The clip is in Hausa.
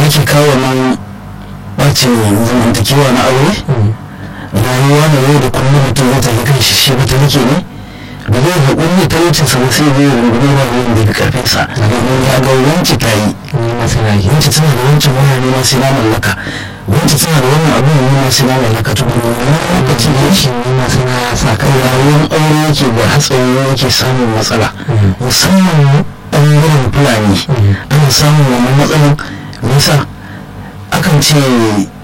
yake kawo nan ɓacin zamantakewa na aure rayuwa na yau da kullum mutum zai tafi kan shi shi ba ta nake ne da zai haƙuri da talaucinsa ba sai zai rungume ba wani da ya fi ƙarfinsa domin ya ga wance ta yi wance tana da wancan waya ne ma sai na mallaka wance tana da wannan abin ne ma sai na mallaka to kuma wani lokacin da yake ne ma sai na sa kai rayuwar aure yake da hatsari yake samun matsala musamman ɓangaren fulani ana samun wannan matsalan nisa akan ce